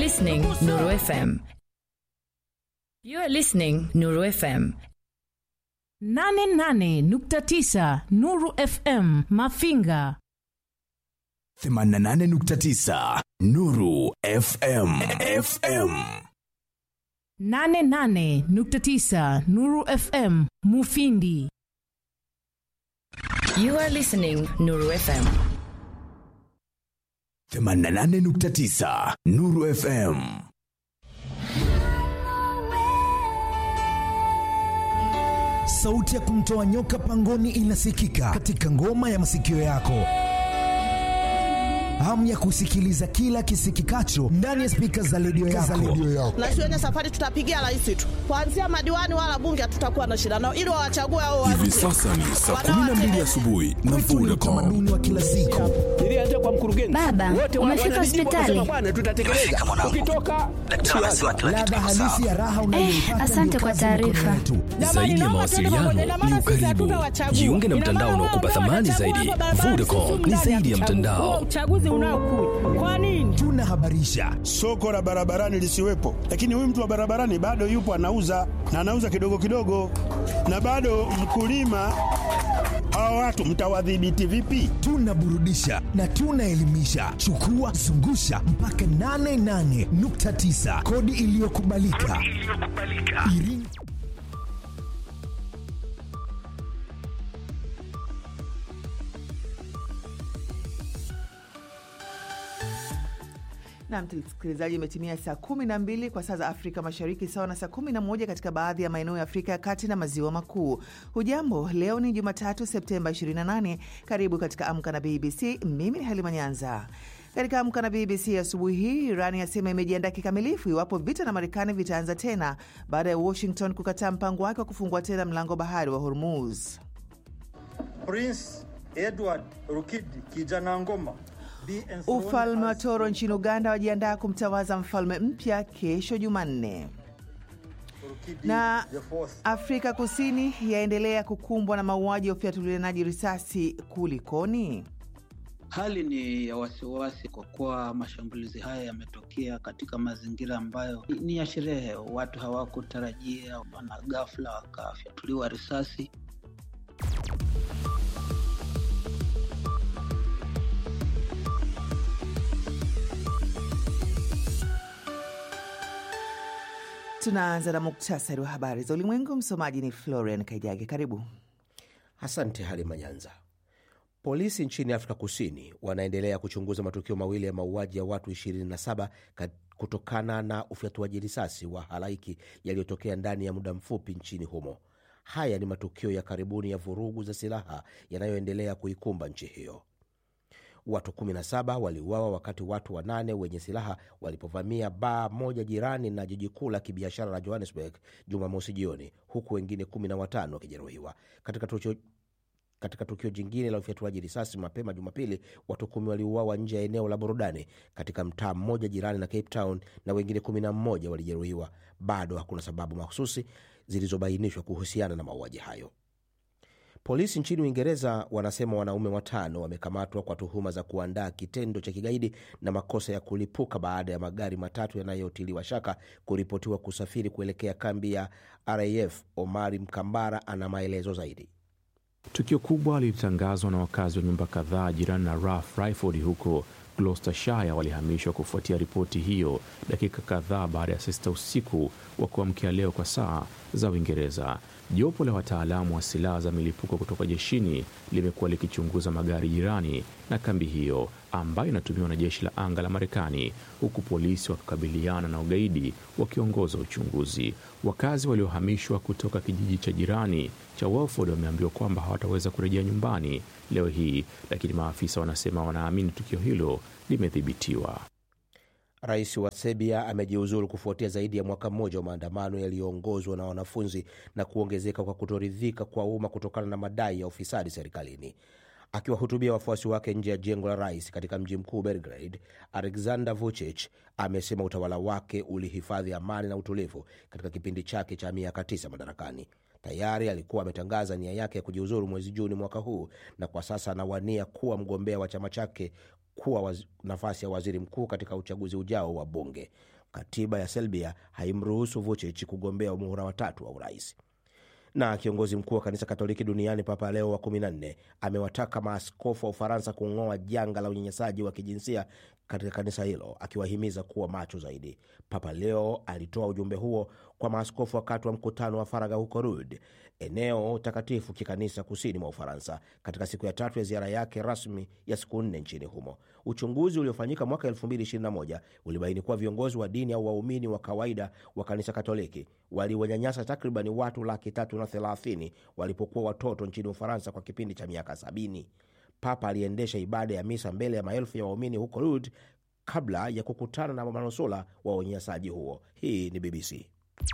listening Nuru FM. You are listening Nuru FM. 88.9 Nuru FM Mafinga. 88.9 Nuru FM. FM. 88.9 Nuru FM Mufindi. You are listening Nuru FM. 88.9 Nuru FM. Sauti ya kumtoa nyoka pangoni inasikika katika ngoma ya masikio yako. Hamu ya kusikiliza kila kisikikacho ndani ya spika za redio yako. na siwenye safari tutapigia rais tu, kuanzia madiwani wala bunge hatutakuwa na shida nao, ili wawachague hao wa Hivi sasa ni saa 12 asubuhi na Kwetu ni Vodacom. utamaduni wa kila siku. Nilianza kwa mkurugenzi. Baba, Wote wa- umefika wananijibu hospitali? wakasema, bwana, tutatekeleza. Ukitoka Ladha halisi ya raha unayoipata asante ndio kwa kazi ya mikono taarifa. yetu. Zaidi ya mawasiliano ni ukaribu. Jiunge na mtandao unaokupa thamani zaidi. Vodacom ni zaidi ya mtandao. uchaguzi unaokuja kwa nini? Tunahabarisha, soko la barabarani lisiwepo, lakini huyu mtu wa barabarani bado yupo anauza na anauza kidogo kidogo, na bado mkulima. Hawa watu mtawadhibiti vipi? tunaburudisha na tunaelimisha. Chukua zungusha mpaka 88.9 kodi iliyokubalika. Iringa na msikilizaji, imetimia saa kumi na mbili kwa saa za Afrika Mashariki, sawa na saa kumi na moja katika baadhi ya maeneo ya Afrika ya Kati na Maziwa Makuu. Hujambo, leo ni Jumatatu Septemba 28. Karibu katika Amka na BBC. Mimi ni Halima Nyanza. Katika Amka na BBC asubuhi hii, Irani yasema imejiandaa kikamilifu iwapo vita na Marekani vitaanza tena baada ya Washington kukataa mpango wake wa kufungua tena mlango wa bahari wa Hormuz. Prince Edward Rukidi kijana ngoma Ufalme wa Toro nchini Uganda wajiandaa kumtawaza mfalme mpya kesho Jumanne. Na Afrika Kusini yaendelea kukumbwa na mauaji ya ufyatulianaji risasi. Kulikoni? Hali ni ya wasiwasi kwa kuwa mashambulizi haya yametokea katika mazingira ambayo ni ya sherehe. Watu hawakutarajia, wana ghafla wakafyatuliwa risasi. Tunaanza na muktasari wa habari za ulimwengu. Msomaji ni Florian Kaijage. Karibu. Asante Halima Nyanza. Polisi nchini Afrika Kusini wanaendelea kuchunguza matukio mawili ya mauaji ya watu 27 kutokana na ufyatuaji risasi wa halaiki yaliyotokea ndani ya muda mfupi nchini humo. Haya ni matukio ya karibuni ya vurugu za silaha yanayoendelea kuikumba nchi hiyo. Watu 17 waliuawa wakati watu wanane wenye silaha walipovamia baa moja jirani na jiji kuu la kibiashara la Johannesburg Jumamosi jioni, huku wengine 15 wakijeruhiwa katika tukio katika tukio jingine la ufyatuaji risasi mapema Jumapili, watu kumi waliuawa nje ya eneo la burudani katika mtaa mmoja jirani na Cape Town na wengine kumi na mmoja walijeruhiwa. Bado hakuna sababu mahususi zilizobainishwa kuhusiana na mauaji hayo. Polisi nchini Uingereza wanasema wanaume watano wamekamatwa kwa tuhuma za kuandaa kitendo cha kigaidi na makosa ya kulipuka baada ya magari matatu yanayotiliwa shaka kuripotiwa kusafiri kuelekea kambi ya RAF. Omari Mkambara ana maelezo zaidi. Tukio kubwa lilitangazwa na wakazi wa nyumba kadhaa jirani na Rough Riford huko Gloucestershire walihamishwa kufuatia ripoti hiyo dakika kadhaa baada ya saa sita usiku wa kuamkia leo kwa saa za Uingereza. Jopo la wataalamu wa silaha za milipuko kutoka jeshini limekuwa likichunguza magari jirani na kambi hiyo ambayo inatumiwa na jeshi la anga la Marekani, huku polisi wakikabiliana na ugaidi wakiongoza uchunguzi. Wakazi waliohamishwa kutoka kijiji cha jirani cha Welford wameambiwa kwamba hawataweza kurejea nyumbani leo hii, lakini maafisa wanasema wanaamini tukio hilo limedhibitiwa. Rais wa Serbia amejiuzuru kufuatia zaidi ya mwaka mmoja wa maandamano yaliyoongozwa na wanafunzi na kuongezeka kwa kutoridhika kwa umma kutokana na madai ya ufisadi serikalini. Akiwahutubia wafuasi wake nje ya jengo la rais katika mji mkuu Belgrade, Alexander Vucic amesema utawala wake ulihifadhi amani na utulivu katika kipindi chake cha miaka tisa madarakani. Tayari alikuwa ametangaza nia yake ya kujiuzuru mwezi Juni mwaka huu, na kwa sasa anawania kuwa mgombea wa chama chake kuwa waz, nafasi ya waziri mkuu katika uchaguzi ujao wa bunge. Katiba ya Serbia haimruhusu Vucic kugombea muhula watatu wa urais na kiongozi mkuu wa kanisa Katoliki duniani Papa Leo wa 14 amewataka maaskofu wa Ufaransa kung'oa janga la unyanyasaji wa kijinsia katika kanisa hilo, akiwahimiza kuwa macho zaidi. Papa Leo alitoa ujumbe huo kwa maaskofu wakati wa mkutano wa faragha huko Lourdes, eneo takatifu kikanisa kusini mwa Ufaransa, katika siku ya tatu ya ziara yake rasmi ya siku nne nchini humo. Uchunguzi uliofanyika mwaka 2021 ulibaini kuwa viongozi wa dini au waumini wa kawaida wa kanisa Katoliki waliwanyanyasa takribani watu laki tatu na thelathini walipokuwa watoto nchini Ufaransa kwa kipindi cha miaka sabini. Papa aliendesha ibada ya misa mbele ya maelfu ya waumini huko Lourdes kabla ya kukutana na manusula wa unyanyasaji huo. Hii ni BBC.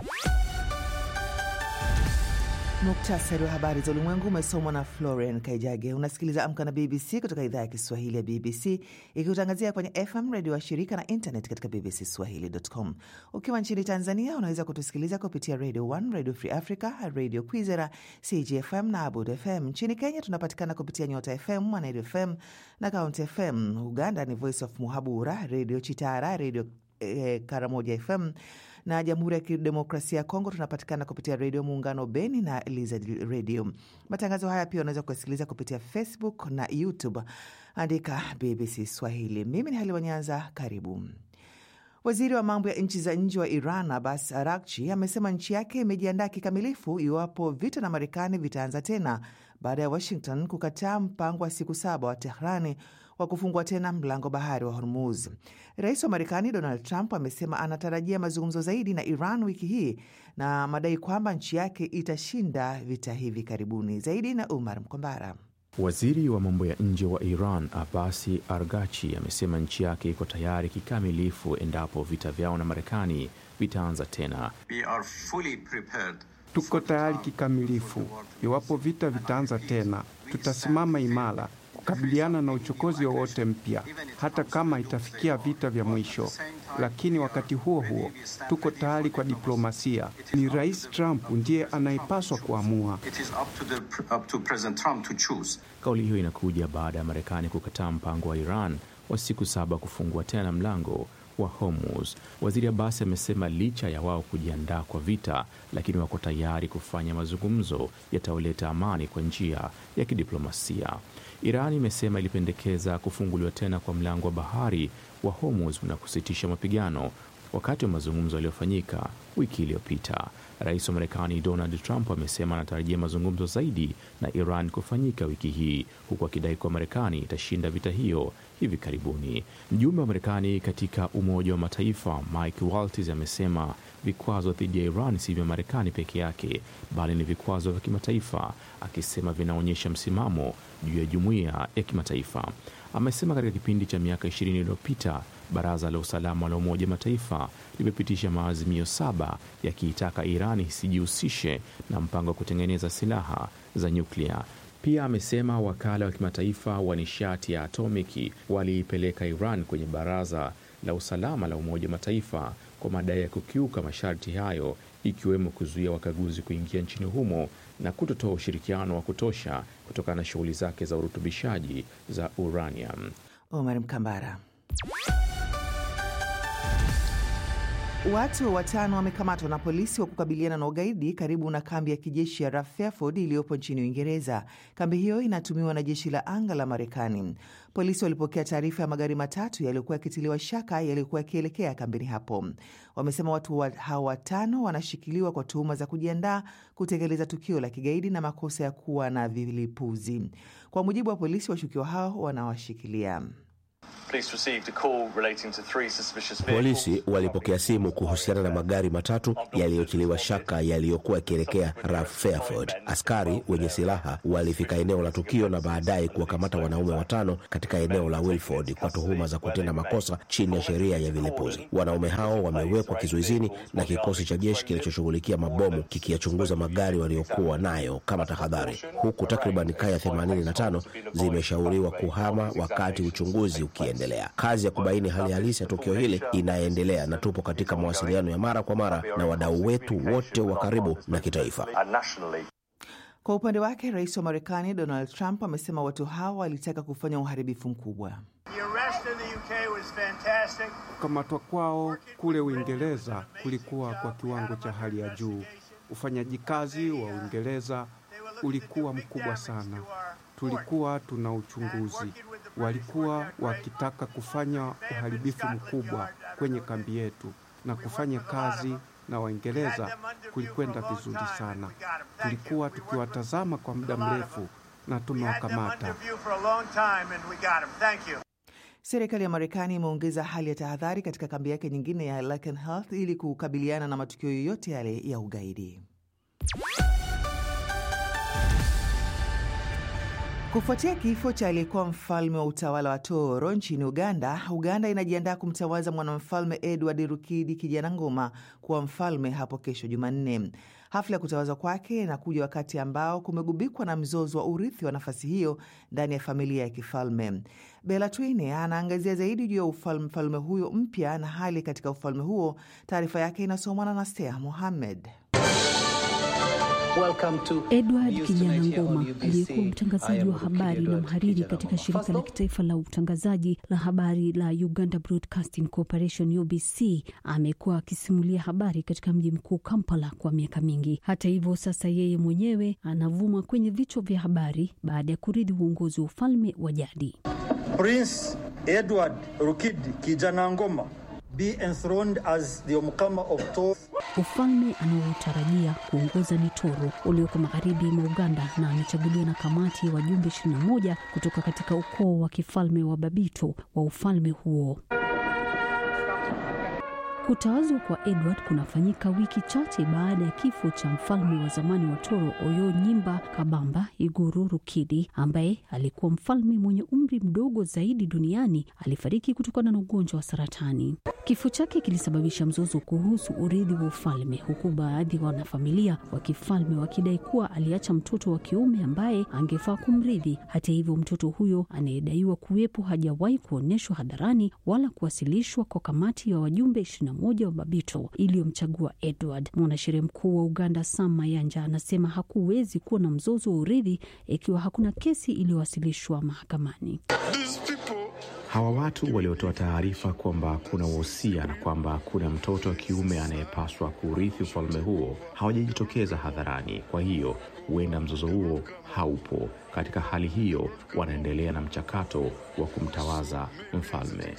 Muktasari wa habari za ulimwengu umesomwa na Florian Kaijage. Unasikiliza Amka na BBC kutoka idhaa ya Kiswahili ya BBC ikikutangazia kwenye FM redio wa shirika na internet katika BBC Swahili.com. Ukiwa nchini Tanzania unaweza kutusikiliza kupitia Radio 1, Radio Free Africa, Radio Kwizera, CGFM na Abud FM. Nchini Kenya tunapatikana kupitia Nyota FM, Mwanedu FM na Kaunti FM. Uganda ni Voice of Muhabura, Radio Chitara, Radio eh, Karamoja FM na Jamhuri ya Kidemokrasia ya Kongo tunapatikana kupitia Redio Muungano Beni na Lizard Radio. Matangazo haya pia unaweza kuyasikiliza kupitia Facebook na YouTube, andika BBC Swahili. Mimi ni Halima Nyanza, karibu. Waziri wa mambo ya nchi za nje wa Iran Abbas Arakchi amesema nchi yake imejiandaa kikamilifu iwapo vita na Marekani vitaanza tena baada ya Washington kukataa mpango wa siku saba wa Tehrani wa kufungua tena mlango bahari wa Hormuz. Rais wa Marekani Donald Trump amesema anatarajia mazungumzo zaidi na Iran wiki hii na madai kwamba nchi yake itashinda vita hivi karibuni. Zaidi na Umar Mkombara. Waziri wa mambo ya nje wa Iran Abasi Argachi amesema nchi yake iko tayari kikamilifu endapo vita vyao na Marekani vitaanza tena. Tuko tayari kikamilifu iwapo vita vitaanza tena, tutasimama imara kukabiliana na uchokozi wowote mpya, hata kama itafikia vita vya mwisho. Lakini wakati huo huo tuko tayari kwa diplomasia. Ni Rais Trump ndiye anayepaswa kuamua. Kauli hiyo inakuja baada ya Marekani kukataa mpango wa Iran wa siku saba kufungua tena mlango wa Hormuz. Waziri Abbas amesema licha ya wao kujiandaa kwa vita, lakini wako tayari kufanya mazungumzo yatayoleta amani kwa njia ya kidiplomasia. Iran imesema ilipendekeza kufunguliwa tena kwa mlango wa bahari wa Hormuz na kusitisha mapigano wakati wa mazungumzo yaliyofanyika wiki iliyopita. Rais wa Marekani Donald Trump amesema anatarajia mazungumzo zaidi na Iran kufanyika wiki hii, huku akidai kuwa Marekani itashinda vita hiyo hivi karibuni. Mjumbe wa Marekani katika Umoja wa Mataifa Mike Waltz amesema vikwazo dhidi ya Iran si vya Marekani peke yake, bali ni vikwazo vya kimataifa, akisema vinaonyesha msimamo juu ya jumuiya ya kimataifa. Amesema katika kipindi cha miaka ishirini iliyopita Baraza la Usalama la Umoja wa Mataifa limepitisha maazimio saba yakiitaka Iran isijihusishe na mpango wa kutengeneza silaha za nyuklia. Pia amesema wakala wa kimataifa wa nishati ya atomiki waliipeleka Iran kwenye Baraza la Usalama la Umoja wa Mataifa kwa madai ya kukiuka masharti hayo, ikiwemo kuzuia wakaguzi kuingia nchini humo na kutotoa ushirikiano wa kutosha kutokana na shughuli zake za urutubishaji za uranium. Omar Mkambara. Watu watano wamekamatwa na polisi wa kukabiliana na ugaidi karibu na kambi ya kijeshi ya Rough Fairfield iliyopo nchini Uingereza. Kambi hiyo inatumiwa na jeshi la anga la Marekani. Polisi walipokea taarifa ya magari matatu yaliyokuwa yakitiliwa shaka yaliyokuwa yakielekea kambini hapo. Wamesema watu wa hao watano wanashikiliwa kwa tuhuma za kujiandaa kutekeleza tukio la kigaidi na makosa ya kuwa na vilipuzi. Kwa mujibu wa polisi, washukiwa hao wanawashikilia Polisi walipokea simu kuhusiana na magari matatu yaliyotiliwa shaka yaliyokuwa yakielekea Rough Fairfield. Askari wenye silaha walifika eneo la tukio na baadaye kuwakamata wanaume watano katika eneo la Wilford kwa tuhuma za kutenda makosa chini ya sheria ya vilipuzi. Wanaume hao wamewekwa kizuizini na kikosi cha jeshi kinachoshughulikia mabomu kikiyachunguza magari waliokuwa nayo kama tahadhari, huku takriban kaya 85 zimeshauriwa kuhama wakati uchunguzi ukiendelea. Kazi ya kubaini hali halisi ya tukio hili inaendelea na tupo katika mawasiliano ya mara kwa mara na wadau wetu wote wa karibu na kitaifa. Kwa upande wake, rais wa Marekani Donald Trump amesema watu hao walitaka kufanya uharibifu mkubwa. Kukamatwa kwao kule Uingereza kulikuwa kwa kiwango cha hali ya juu. Ufanyaji kazi wa Uingereza ulikuwa mkubwa sana. Tulikuwa tuna uchunguzi, walikuwa wakitaka kufanya uharibifu mkubwa kwenye kambi yetu, na kufanya kazi na Waingereza kulikwenda vizuri sana. Tulikuwa tukiwatazama kwa muda mrefu na tumewakamata. Serikali ya Marekani imeongeza hali ya tahadhari katika kambi yake nyingine ya Lakenheath ili kukabiliana na matukio yoyote yale ya ugaidi. Kufuatia kifo cha aliyekuwa mfalme wa utawala wa Toro nchini Uganda, Uganda inajiandaa kumtawaza mwanamfalme Edward Rukidi Kijana Ngoma kuwa mfalme hapo kesho Jumanne. Hafla ya kutawazwa kwake inakuja wakati ambao kumegubikwa na mzozo wa urithi wa nafasi hiyo ndani ya familia ya kifalme. Bela Twine anaangazia zaidi juu ya mfalme huyo mpya na hali katika ufalme huo. Taarifa yake inasomwa na Nastea Mohammed. Edward Kijana Ngoma aliyekuwa mtangazaji wa habari na mhariri katika shirika la kitaifa la utangazaji la habari la Uganda Broadcasting Corporation UBC amekuwa akisimulia habari katika mji mkuu Kampala kwa miaka mingi. Hata hivyo, sasa yeye mwenyewe anavuma kwenye vichwa vya habari baada ya kurithi uongozi wa ufalme wa jadi. Prince Edward Rukidi Kijana Ngoma be enthroned as the Omukama of Toro. Ufalme anaotarajia kuongoza ni Toro ulioko magharibi mwa Uganda, na amechaguliwa na kamati ya wajumbe 21 kutoka katika ukoo wa kifalme wa Babito wa ufalme huo. Kutawazwa kwa Edward kunafanyika wiki chache baada ya kifo cha mfalme wa zamani wa Toro Oyo Nyimba Kabamba Iguru Rukidi, ambaye alikuwa mfalme mwenye umri mdogo zaidi duniani. Alifariki kutokana na ugonjwa wa saratani. Kifo chake kilisababisha mzozo kuhusu urithi wa ufalme, huku baadhi ya wanafamilia wa kifalme wakidai kuwa aliacha mtoto wa kiume ambaye angefaa kumrithi. Hata hivyo, mtoto huyo anayedaiwa kuwepo hajawahi kuonyeshwa hadharani wala kuwasilishwa kwa kamati ya wajumbe moja wa Babito iliyomchagua Edward. Mwanasheria mkuu wa Uganda Sam Mayanja anasema hakuwezi kuwa na mzozo wa urithi ikiwa hakuna kesi iliyowasilishwa mahakamani. Hawa watu waliotoa taarifa kwamba kuna wosia na kwamba kuna mtoto wa kiume anayepaswa kurithi ufalme huo hawajajitokeza hadharani. Kwa hiyo huenda mzozo huo haupo. Katika hali hiyo, wanaendelea na mchakato wa kumtawaza mfalme.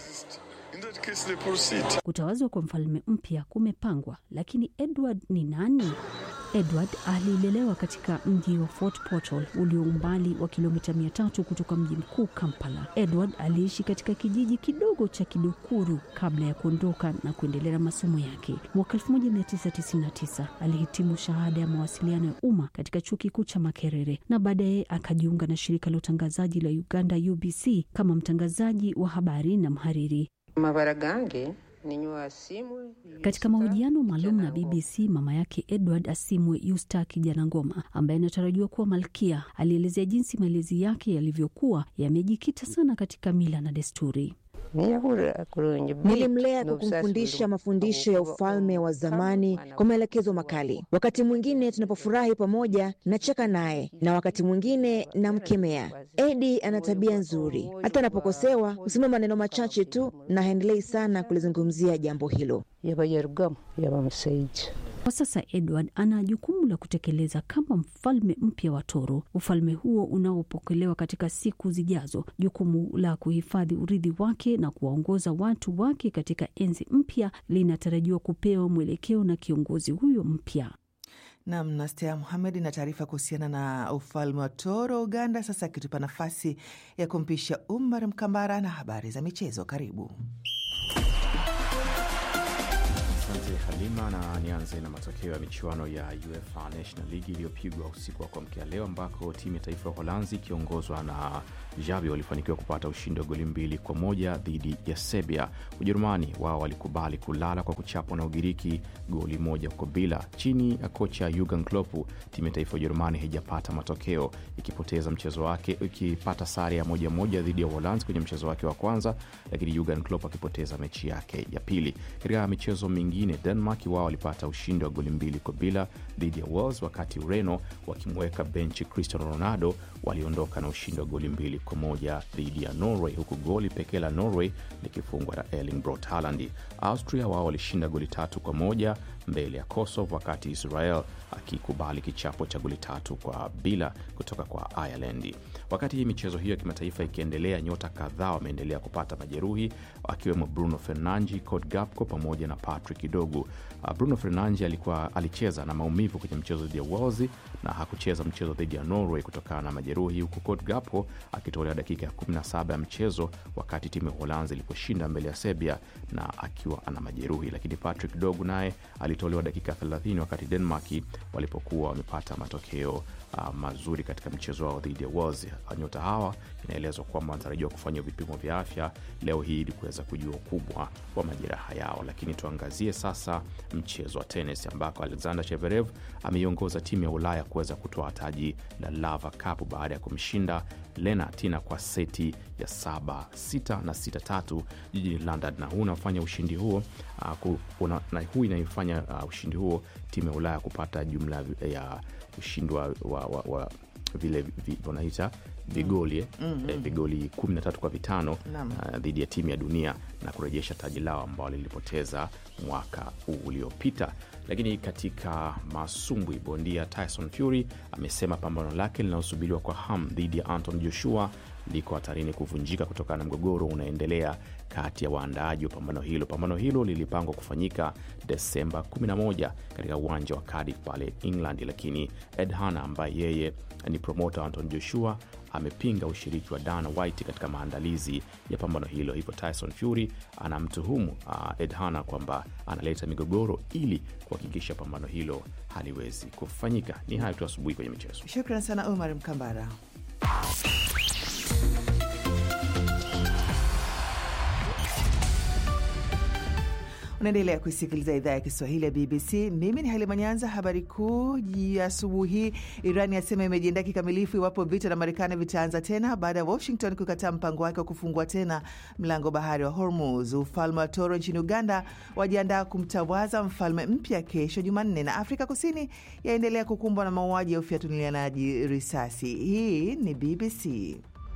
Kutawazwa kwa mfalme mpya kumepangwa, lakini Edward ni nani? Edward alilelewa katika mji wa Fort Portal ulio umbali wa kilomita mia tatu kutoka mji mkuu Kampala. Edward aliishi katika kijiji kidogo cha Kidukuru kabla ya kuondoka na kuendelea na masomo yake. Mwaka 1999 alihitimu shahada ya mawasiliano ya umma katika chuo kikuu cha Makerere na baadaye akajiunga na shirika la utangazaji la Uganda UBC kama mtangazaji wa habari na mhariri. mabara gange ninywa simu Katika mahojiano maalum na BBC, mama yake Edward Asimwe Yusta Kijana Ngoma, ambaye anatarajiwa kuwa malkia, alielezea jinsi malezi yake yalivyokuwa yamejikita sana katika mila na desturi. Nilimlea kwa kumfundisha mafundisho ya ufalme wa zamani kwa maelekezo makali. Wakati mwingine tunapofurahi pamoja, nacheka naye na wakati mwingine namkemea. Edi ana tabia nzuri, hata anapokosewa husema maneno machache tu na haendelei sana kulizungumzia jambo hilo. Kwa sasa Edward ana jukumu la kutekeleza kama mfalme mpya wa Toro, ufalme huo unaopokelewa katika siku zijazo, jukumu la kuhifadhi urithi wake na kuwaongoza watu wake katika enzi mpya linatarajiwa kupewa mwelekeo na kiongozi huyo mpya. Nam Nastea Muhamed na taarifa kuhusiana na ufalme wa Toro Uganda, sasa akitupa nafasi ya kumpisha Umar Mkambara na habari za michezo. Karibu. Asante Halima, na nianze na matokeo ya michuano ya UEFA National League iliyopigwa usiku wa kuamkia leo, ambako timu ya taifa ya Uholanzi ikiongozwa na Xavi walifanikiwa kupata ushindi wa goli mbili kwa moja dhidi ya Serbia. Ujerumani wao walikubali kulala kwa kuchapwa na Ugiriki goli moja kwa bila. Chini ya kocha Jurgen Klopp, timu ya taifa ya Ujerumani haijapata matokeo, ikipoteza mchezo wake, ikipata sare ya moja moja dhidi ya Uholanzi kwenye mchezo wake wa kwanza, lakini Jurgen Klopp akipoteza mechi yake ya pili. Katika michezo mingine, Denmark wao walipata ushindi wa goli mbili kwa bila dhidi ya Wales, wakati Ureno wakimweka benchi Cristiano Ronaldo waliondoka na ushindi wa goli mbili kwa moja dhidi ya Norway, huku goli pekee la Norway likifungwa na Erling Brot Haaland. Austria wao walishinda goli tatu kwa moja mbele ya Kosovo, wakati Israel akikubali kichapo cha goli tatu kwa bila kutoka kwa Ireland. Wakati hii michezo hiyo ya kimataifa ikiendelea, nyota kadhaa wameendelea kupata majeruhi akiwemo Bruno Fernandes, Cody Gakpo pamoja na Patrick Dogu. Bruno Fernandes alikuwa alicheza na maumivu kwenye mchezo dhidi ya Wales na hakucheza mchezo dhidi ya Norway kutokana na majeruhi, huku Cody Gakpo akitolewa dakika ya 17 ya mchezo wakati timu ya Uholanzi iliposhinda mbele ya Serbia na akiwa ana majeruhi. Lakini Patrick Dogu naye alitolewa dakika 30 wakati Denmark walipokuwa wamepata matokeo uh, mazuri katika mchezo wao dhidi ya Wales. Nyota hawa inaelezwa kwamba wanatarajiwa kufanya vipimo vya afya leo hii ili kuweza kujua ukubwa wa majeraha yao. Lakini tuangazie sasa mchezo wa tenis ambako Alexander Zverev ameiongoza timu ya Ulaya kuweza kutoa taji la Laver Cup baada ya kumshinda Lena Tina kwa seti ya saba sita na sita tatu jijini London, na huu unafanya ushindi huo uh, kuna, na huu inaifanya uh, ushindi huo timu ya Ulaya kupata jumla ya ushindi wa, wa, wa, wa vile wanaita vigoli mm -hmm. eh, vigoli 13 kwa vitano uh, dhidi ya timu ya dunia na kurejesha taji lao ambao lilipoteza mwaka uliopita. Lakini katika masumbwi, bondia Tyson Fury amesema pambano lake linalosubiriwa kwa hamu dhidi ya Anton Joshua liko hatarini kuvunjika kutokana na mgogoro unaendelea kati ya waandaaji wa pambano hilo. Pambano hilo lilipangwa kufanyika Desemba 11 katika uwanja wa Cardiff pale England, lakini Ed Hanna ambaye yeye ni promota Anton Joshua amepinga ushiriki wa Dana White katika maandalizi ya pambano hilo. Hivyo Tyson Fury anamtuhumu uh, Ed Hanna kwamba analeta migogoro ili kuhakikisha pambano hilo haliwezi kufanyika. Ni hayo tu asubuhi kwenye michezo. Shukran sana Omar Mkambara. Unaendelea kuisikiliza idhaa ya Kiswahili ya BBC. Mimi ni Halima Nyanza. Habari kuu ya asubuhi hii, Iran yasema imejiandaa kikamilifu iwapo vita na Marekani vitaanza tena baada ya Washington kukataa mpango wake wa kufungua tena mlango bahari wa Hormuz. Ufalme wa Toro nchini Uganda wajiandaa kumtawaza mfalme mpya kesho Jumanne, na Afrika Kusini yaendelea kukumbwa na mauaji ya ufyatulianaji risasi. Hii ni BBC.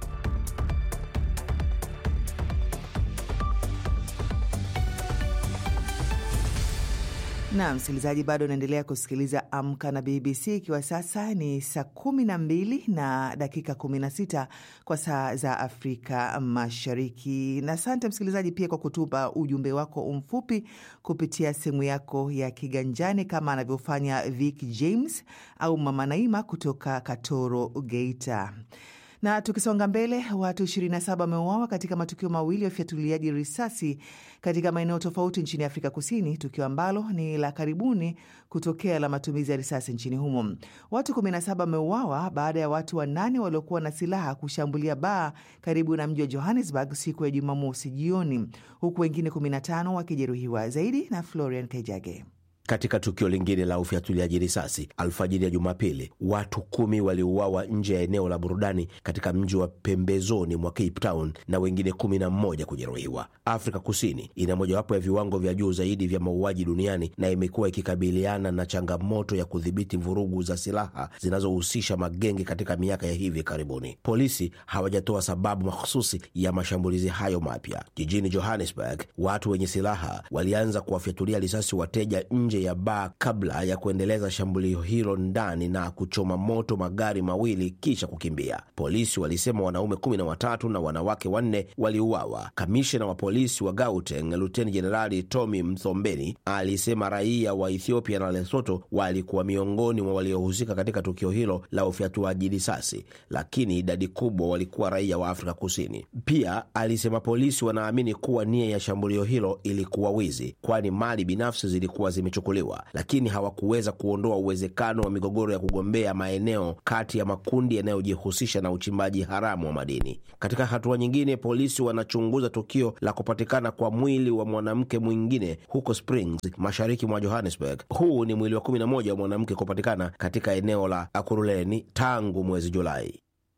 na msikilizaji, bado unaendelea kusikiliza Amka na BBC, ikiwa sasa ni saa kumi na mbili na dakika kumi na sita kwa saa za Afrika Mashariki. Na asante msikilizaji pia kwa kutupa ujumbe wako mfupi kupitia simu yako ya kiganjani kama anavyofanya Vic James au Mama Naima kutoka Katoro, Geita. Na tukisonga mbele, watu 27 wameuawa katika matukio mawili ya ufyatuliaji risasi katika maeneo tofauti nchini Afrika Kusini, tukio ambalo ni la karibuni kutokea la matumizi ya risasi nchini humo. Watu 17 wameuawa baada ya watu wanane waliokuwa na silaha kushambulia baa karibu na mji wa Johannesburg siku ya Jumamosi jioni, huku wengine 15 wakijeruhiwa. Zaidi na Florian Kejage. Katika tukio lingine la ufyatuliaji risasi alfajiri ya Jumapili, watu kumi waliuawa nje ya eneo la burudani katika mji wa pembezoni mwa Cape Town na wengine kumi na mmoja kujeruhiwa. Afrika Kusini ina mojawapo ya viwango vya juu zaidi vya mauaji duniani na imekuwa ikikabiliana na changamoto ya kudhibiti vurugu za silaha zinazohusisha magenge katika miaka ya hivi karibuni. Polisi hawajatoa sababu mahususi ya mashambulizi hayo mapya. Jijini Johannesburg, watu wenye silaha walianza kuwafyatulia risasi wateja nje ya baa kabla ya kuendeleza shambulio hilo ndani na kuchoma moto magari mawili kisha kukimbia. Polisi walisema wanaume kumi na watatu na wanawake wanne waliuawa. Kamishna wa polisi wa Gauteng, Luteni Jenerali Tommy Mthombeni, alisema raia wa Ethiopia na Lesotho walikuwa miongoni mwa waliohusika katika tukio hilo la ufyatuaji risasi, lakini idadi kubwa walikuwa raia wa Afrika Kusini. Pia alisema polisi wanaamini kuwa nia ya shambulio hilo ilikuwa wizi, kwani mali binafsi zilikuwa zimechukuliwa, lakini hawakuweza kuondoa uwezekano wa migogoro ya kugombea maeneo kati ya makundi yanayojihusisha na uchimbaji haramu wa madini. Katika hatua nyingine, polisi wanachunguza tukio la kupatikana kwa mwili wa mwanamke mwingine huko Springs, mashariki mwa Johannesburg. Huu ni mwili wa kumi na moja wa mwanamke kupatikana katika eneo la Akuruleni tangu mwezi Julai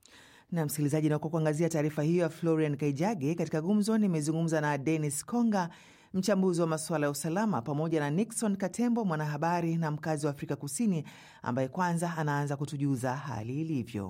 na msikilizaji, na kwa kuangazia taarifa hiyo ya Florian Kaijage katika gumzo, nimezungumza na Dennis Konga, mchambuzi wa masuala ya usalama, pamoja na Nixon Katembo, mwanahabari na mkazi wa Afrika Kusini, ambaye kwanza anaanza kutujuza hali ilivyo.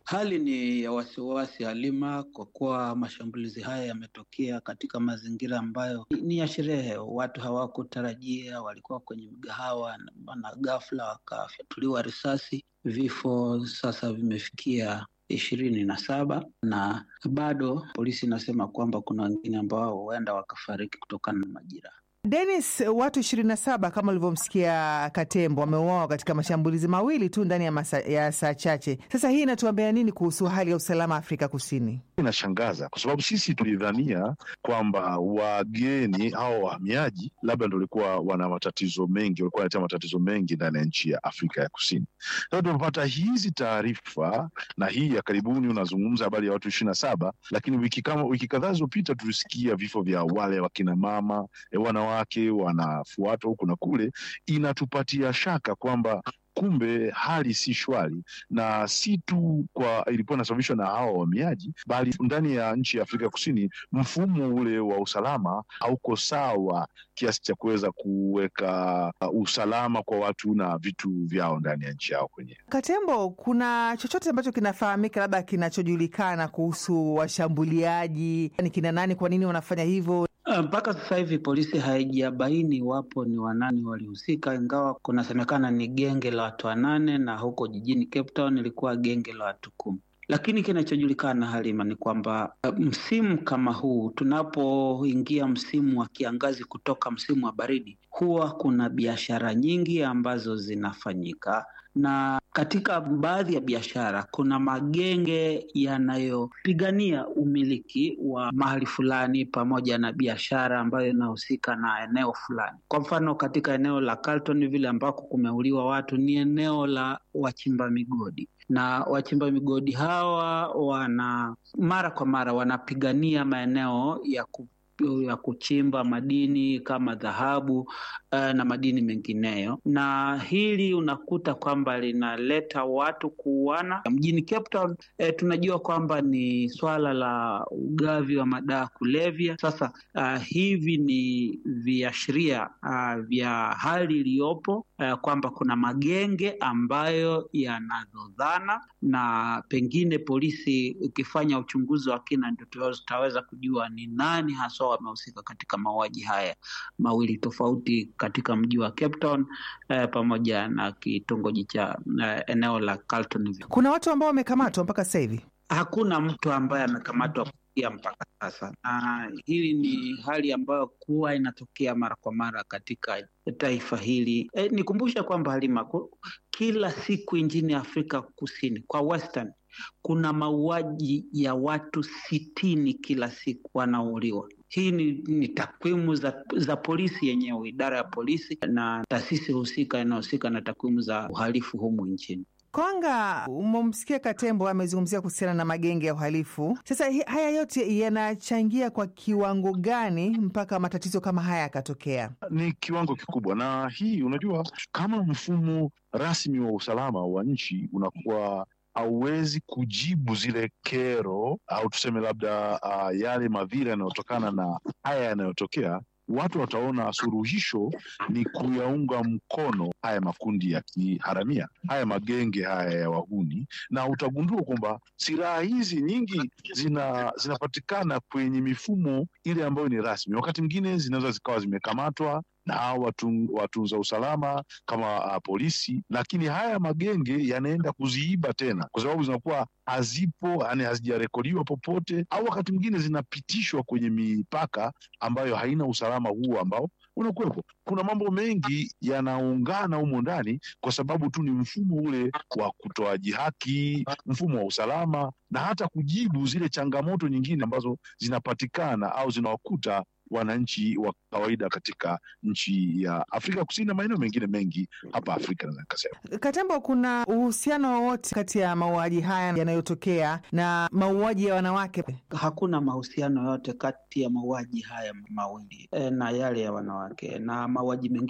Hali ni ya wasiwasi Halima, kwa kuwa mashambulizi haya yametokea katika mazingira ambayo ni ya sherehe. Watu hawakutarajia, walikuwa kwenye mgahawa na ghafla wakafyatuliwa risasi. Vifo sasa vimefikia ishirini na saba na bado polisi inasema kwamba kuna wengine ambao huenda wakafariki kutokana na majiraha. Denis, watu ishirini na saba kama ulivyomsikia Katembo wameuawa katika mashambulizi mawili tu ndani ya, masa, ya saa chache. Sasa hii inatuambia nini kuhusu hali ya usalama Afrika Kusini? Inashangaza kwa sababu sisi tulidhania kwamba wageni au wahamiaji labda ndo walikuwa wana matatizo mengi, walikuwa wanaletea matatizo mengi ndani ya nchi ya Afrika ya Kusini. Sasa tumepata hizi taarifa na hii ya karibuni, unazungumza habari ya watu ishirini na saba, lakini wiki kama wiki kadhaa zilizopita tulisikia vifo vya wale wakina mama wana wake wanafuatwa huku na kule, inatupatia shaka kwamba kumbe hali si shwari, na si tu kwa ilikuwa inasababishwa na hawa wahamiaji, bali ndani ya nchi ya Afrika Kusini mfumo ule wa usalama hauko sawa kiasi cha kuweza kuweka uh, usalama kwa watu na vitu vyao ndani ya nchi yao kwenyewe. Katembo, kuna chochote ambacho kinafahamika labda kinachojulikana kuhusu washambuliaji? Ni kina nani? Kwa nini wanafanya hivyo? Mpaka uh, sasa hivi polisi haijabaini iwapo ni wanani walihusika, ingawa kunasemekana ni genge la watu wanane na huko jijini Cape Town ilikuwa genge la watu kumi. Lakini kinachojulikana Halima ni kwamba uh, msimu kama huu tunapoingia msimu wa kiangazi kutoka msimu wa baridi, huwa kuna biashara nyingi ambazo zinafanyika na katika baadhi ya biashara kuna magenge yanayopigania umiliki wa mahali fulani pamoja na biashara ambayo inahusika na eneo fulani. Kwa mfano, katika eneo la Carlton vile ambako kumeuliwa watu ni eneo la wachimba migodi, na wachimba migodi hawa wana mara kwa mara wanapigania maeneo ya ku ya kuchimba madini kama dhahabu uh, na madini mengineyo, na hili unakuta kwamba linaleta watu kuuana mjini Cape Town. Eh, tunajua kwamba ni swala la ugavi wa madawa kulevya. Sasa uh, hivi ni viashiria uh, vya hali iliyopo uh, kwamba kuna magenge ambayo yanadhodhana, na pengine polisi ukifanya uchunguzi wa kina ndio tutaweza kujua ni nani haswa wamehusika katika mauaji haya mawili tofauti katika mji wa Cape Town eh, pamoja na kitongoji cha eh, eneo la Carlton. Kuna watu ambao wamekamatwa mpaka sasa hivi? Hakuna mtu ambaye amekamatwa kufikia mpaka sasa, na hili ni hali ambayo kuwa inatokea mara kwa mara katika taifa hili. Eh, nikumbusha kwamba Halima, kila siku nchini Afrika Kusini kwa Western kuna mauaji ya watu sitini kila siku wanauliwa. Hii ni, ni takwimu za, za polisi yenyewe, idara ya polisi na taasisi husika inayohusika na takwimu za uhalifu humu nchini. Kwanga, umemsikia Katembo amezungumzia kuhusiana na magenge ya uhalifu. Sasa haya yote yanachangia kwa kiwango gani mpaka matatizo kama haya yakatokea? Ni kiwango kikubwa, na hii unajua, kama mfumo rasmi wa usalama wa nchi unakuwa hauwezi kujibu zile kero au tuseme labda uh, yale madhira yanayotokana na haya yanayotokea, watu wataona suluhisho ni kuyaunga mkono haya makundi ya kiharamia, haya magenge haya ya wahuni, na utagundua kwamba silaha hizi nyingi zina zinapatikana kwenye mifumo ile ambayo ni rasmi. Wakati mwingine zinaweza zikawa zimekamatwa na watu, watunza usalama kama uh, polisi, lakini haya magenge yanaenda kuziiba tena, kwa sababu zinakuwa hazipo, yani hazijarekodiwa popote, au wakati mwingine zinapitishwa kwenye mipaka ambayo haina usalama huo ambao unakuwepo. Kuna mambo mengi yanaungana humo ndani, kwa sababu tu ni mfumo ule wa kutoaji haki, mfumo wa usalama, na hata kujibu zile changamoto nyingine ambazo zinapatikana au zinawakuta wananchi wa kawaida katika nchi ya Afrika Kusini na maeneo mengine mengi hapa Afrika. Naweza nikasema, Katembo, kuna uhusiano wowote kati ya mauaji haya yanayotokea na mauaji ya wanawake? Hakuna mahusiano yote kati ya mauaji haya mawili e, na yale ya wanawake na mauaji mengine